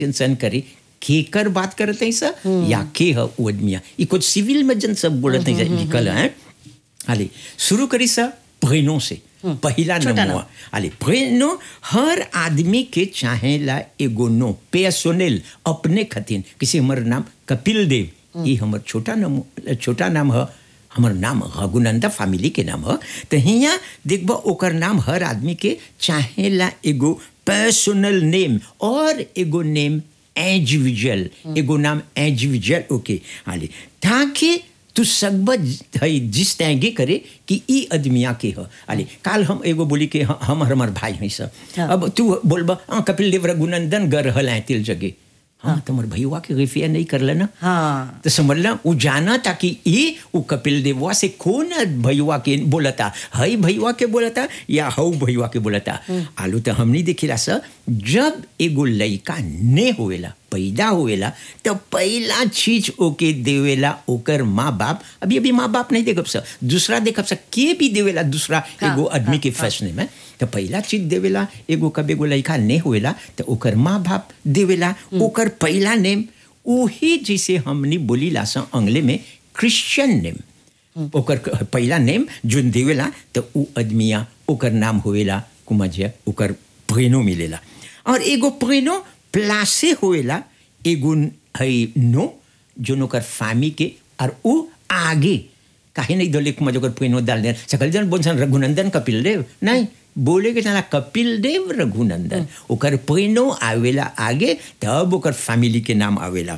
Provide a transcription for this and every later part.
Tension करे केकर बात करते हैं सर या के ह वो आदमिया ई कुछ सिविल में जन सब बोलत हैं निकल हैं हाले शुरू करी सर प्रेनो से पहला छोटा नमुआ हाले प्रेनो हर आदमी के चाहेला एगो नो पेसोनेल अपने खतिन किसी हमर नाम कपिल देव ई हमर छोटा नाम छोटा नाम है हमर नाम रघुनंदा फैमिली के नाम है तो हियाँ देखबो ओकर नाम हर आदमी के चाहेला एगो पर्सनल नेम और एगो नेम इंडिविजुअल एगो नाम इंडिविजुअल ओके हाले ताकि तू सब हई जिस तैगे करे कि ई आदमिया के ह अरे काल हम एगो बोली के ह- हम हमार भाई हैं सब हाँ। अब तू बोलबा हाँ कपिल देव रघुनंदन गर हल हैं तिल जगे हाँ तुम्हार भैया के रिफिया नहीं कर लेना हाँ तो समझला वो जाना था कि ये वो कपिल देववा से कौन भैया के बोलता हई भैया के बोलता या हऊ भैया के बोलता आलू तो हमनी देखिला सर जब एगो लड़का ने होवेला पैदा होवेला तो पहला चीज ओके देवेला ओकर माँ बाप अभी अभी माँ बाप नहीं देखब सर दूसरा देखब सर के भी देवेला दूसरा हाँ, एगो आदमी हाँ, के फैसले में तो पहला चीज देवेला एगो कब एगो लड़का ने होवेला तो ओकर माँ बाप देवेला ओकर पहला नेम वही जैसे हमनी बोली लासा अंग्ले में क्रिश्चियन नेम ओकर क- पहला नेम जोन देवेला तो उ आदमिया ओकर नाम होवेला कुमजिया ओकर प्रेनो मिलेला और एगो प्रेनो प्लासे होवेला एगो न- हई नो जोन ओकर फामी के और उ आगे काहे नहीं दले कुमा जोकर प्रेनो डाल दे सकल जन बोल सन रघुनंदन कपिल देव नहीं बोले के चला कपिल देव रघुनंदन ओकर प्रेनो आवेला आगे तब ओकर फैमिली के नाम आवेला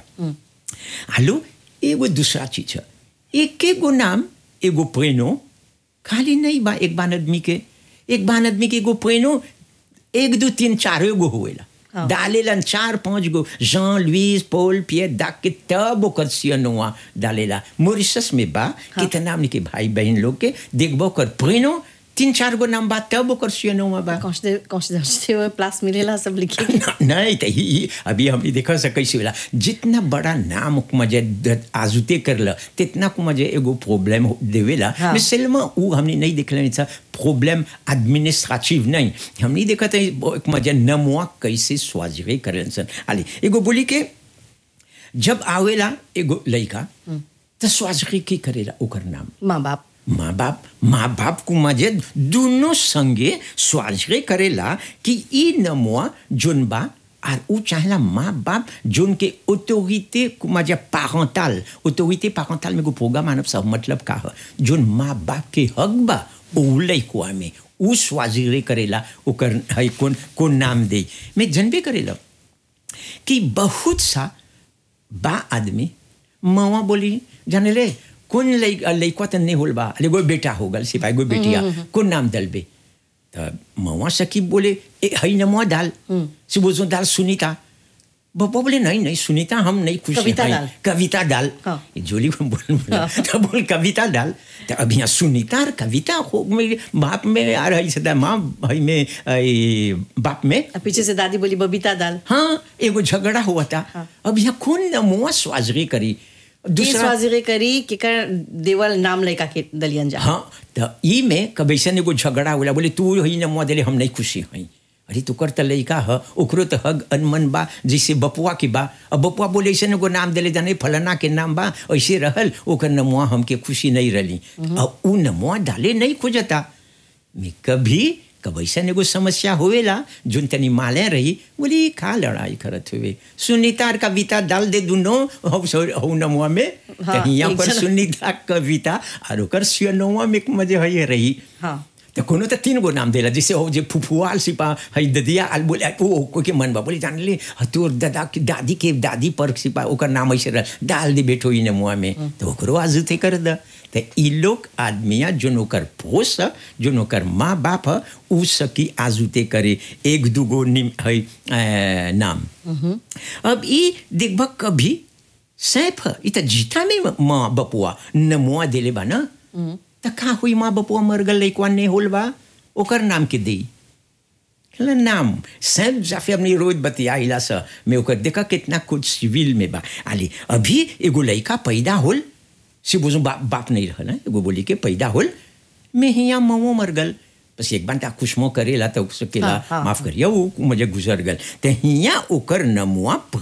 हालो एगो दूसरा चीज है एक एगो नाम एगो प्रेनो खाली नहीं बा एक बान आदमी के एक बान आदमी के एगो प्रेनो एक दो तीन चार गो होवेला हाँ। डालेलन चार पांच गो जॉन लुइस पॉल पियर डाक के तब ओकर सियनोआ डालेला मॉरिशस में बा कितना हमनी के भाई बहन लोग के देखबो ओकर प्रेनो तीन चार गो नाम बा तब ओकर सियनोआ बा कॉन्स्टिट्यूशन में प्लस मिलेला सब लिखे न- नहीं तो ही अभी हम देखा से कैसे होला जितना बड़ा नाम मजे आजुते करल तितना को मजे एगो प्रॉब्लम देवेला हाँ। मैं सिल्मा उ हमने नहीं देखले था प्रॉब्लम एडमिनिस्ट्रेटिव नहीं हमने देखा था एक मजे नमुआ कैसे स्वाजरे करन सन आली एगो बोली के जब आवेला एगो लड़का तो स्वाजरे की करेला ओकर नाम माँ बाप माँ बाप माँ बाप को मजे दोनों संगे स्वाजरे करेला कि ई नमुआ जोन बा और उ चाहेला माँ बाप जोन के ऑटोरिटे को मजे पारंटाल ऑटोरिटे पारंटाल में को प्रोग्राम मानव सब मतलब का है जोन माँ बाप के हक बा उ लइकुआ में उ स्वाजरे करेला ओकर है कौन कौन नाम दे मैं जनबे करेला कि बहुत सा बा आदमी मवा बोली जाने ले कौन लइक लइकवा त नहीं होल बा अरे कोई बेटा हो गल सिपाही कोई बेटिया कौन नाम दलबे त मवा सकीब बोले ए हई नमवा डाल से बोझो डाल सुनीता बप्पा बोले नहीं नहीं सुनीता हम नहीं खुश हैं, कविता हई, डाल। कविता डाल हाँ। ये जोली को बोल बोला तो बोल कविता डाल तो अभी यहाँ सुनीता और कविता हो मेरे बाप में आ रही सदा माँ भाई में ए, बाप में और पीछे से दादी बोली बबीता दाल हाँ एगो झगड़ा हुआ था हाँ। अब यहाँ कौन नमुआ स्वाजरी करी दूसरा स्वाजिरे करी कि कर देवल नाम लड़का के दलियन जा हाँ तो ई में कब ऐसा एगो झगड़ा होला बोले तू ही नमुआ दिले हम नहीं खुशी हई अरे तू कर त लइका ह ओकरो त हग अनमन बा जैसे बपुआ के बा अब बपुआ बोले ऐसे एगो नाम दिले जाने फलाना के नाम बा ऐसे रहल ओकर नमुआ हमके खुशी नहीं रही अब उ नमुआ डाले नहीं खोजता मैं कभी कब ऐसा एगो समस्या होवेला जोन तनी माले रही बोली का लड़ाई करत हुए सुनीता और कविता डाल दे दुनो हौ सो- हौ नमुआ में हाँ, तो यहाँ एक पर जना- सुनीता कविता और ओकर सियनोआ में मजे है रही हाँ तो कोनो तो तीन गो नाम देला जैसे हो जे फुफुआल सिपा हई ददिया आल बोले ओ कोई के मन बा बोले जान ले ह, तोर दादा की दादी के दादी पर सिपा ओकर नाम ऐसे रह डाल दे बेटो इन मुआ में तो ओकरो आजुते कर द तो ई लोग आदमिया जोन ओकर पोस ह, जोन ओकर माँ बाप ह उ सकी आजुते करे एक दूगो निम हई अ, नाम अब ई देखब कभी सैफ ह, ई त जीता में माँ बपुआ नमुआ देले बा ना त का हुई माँ बपुआ मर गल लइकवा ने होल बा ओकर नाम के दी कहला नाम सैफ जाफे अपनी रोज बतियाइला सा मैं ओकर देखा कितना कुछ सिविल में बा आली अभी एगो लइका पैदा होल से बोझो बाप बाप नहीं रहल हैं, एगो बोली के पैदा होल मैं हिया ममो मर गल बस एक बार खुशमो करेला तो उसके हाँ, हाँ, माफ करिए वो मुझे गुजर गल तो हिया ओकर नमुआ